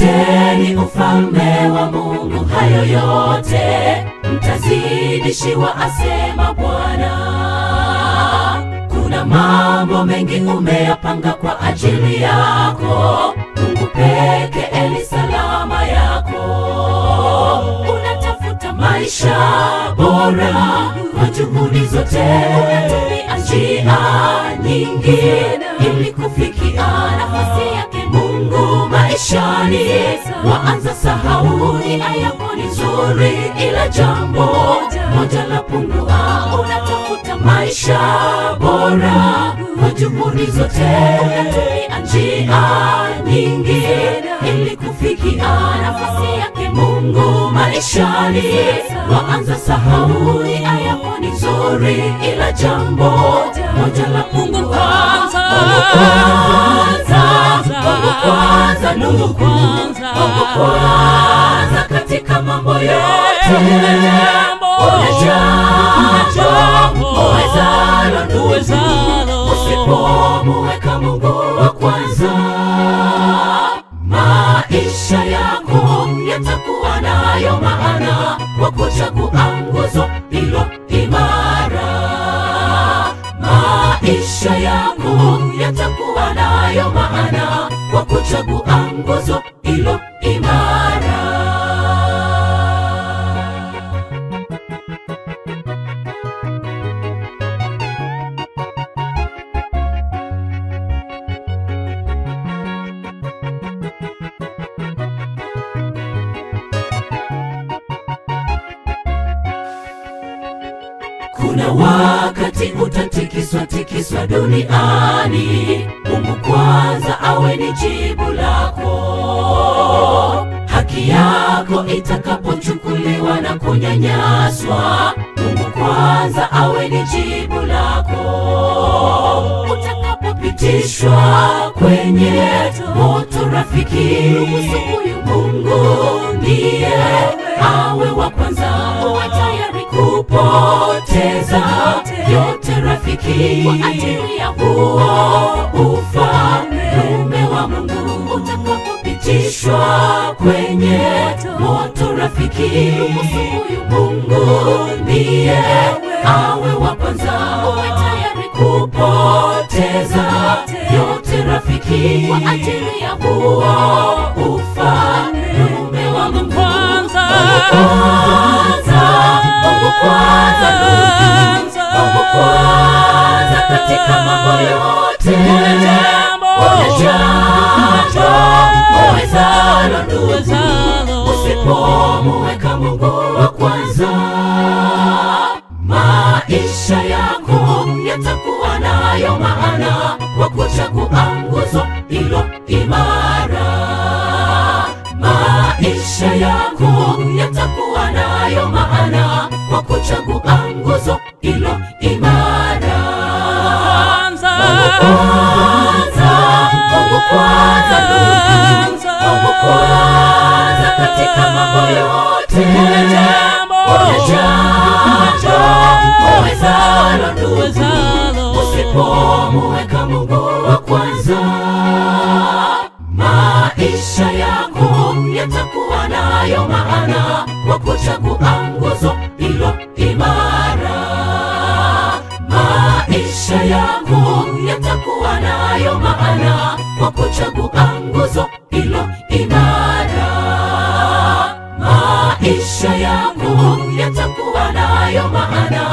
Tafuteni ufalme wa Mungu, hayo yote mtazidishiwa, asema Bwana. Kuna mambo mengi umeyapanga kwa ajili yako, Mungu peke eli salama yako. Unatafuta maisha bora kwa juhudi zote, unatumia njia nyingi ili kufikia nafasi yake Mungu maishani. Waanza sahau nia yako ni nzuri, ila jambo moja la pungua. Unatafuta maisha bora kwa juhudi zote, unatumia njia nyingi ili kufikia nafasi yake Mungu maishani. Waanza sahau nia yako ni nzuri, ila jambo moja la pungua. Mungu kwanza, Mungu kwanza, ndugu kwanza, Mungu kwanza katika mambo yote. Una jambo uwezalo, ndugu, usipomuweka Mungu wa kwanza, maisha yako yatakuwa nayo maana kwa kuchagua nguzo ilo imara maisha yako yatakuwa nayo maana kwa kuchagua nguzo ilo imara. Kuna wakati utatikiswa tikiswa duniani, Mungu kwanza awe ni jibu lako. Haki yako itakapochukuliwa na kunyanyaswa, Mungu kwanza awe ni jibu lako. Utakapopitishwa kwenye moto, rafiki, ruhusu huyu Mungu ndiye awe wa kwanza, uwe tayari kupoteza yote rafiki, kwa ajili ya huo ufalme wa Mungu. Utakapopitishwa kwenye moto, rafiki, ruhusu huyu Mungu ndiye awe wa kwanza, uwe tayari kupoteza yote rafiki, kwa ajili ya huo ufalme wa Mungu. Mungu kwanza, Mungu kwanza, ndugu, Mungu kwanza katika mambo yote. Una jambo uwezalo, ndugu, usipomuweka Mungu wa kwanza, maisha yako yatakuwa nayo maana kwa kuchagua nguzo ilo imara maisha yako yatakuwa nayo maana kwa kuchagua nguzo ilo imara. Mungu kwanza, Mungu kwanza, ndugu, Mungu kwanza katika mambo yote. Una jambo uwezalo, ndugu, usipomuweka Mungu wa kwanza maisha yako yatakuwa nayo maana kwa kuchagua nguzo ilo imara. Maisha yako yatakuwa nayo maana kwa kuchagua nguzo ilo imara. Maisha yako yatakuwa nayo maana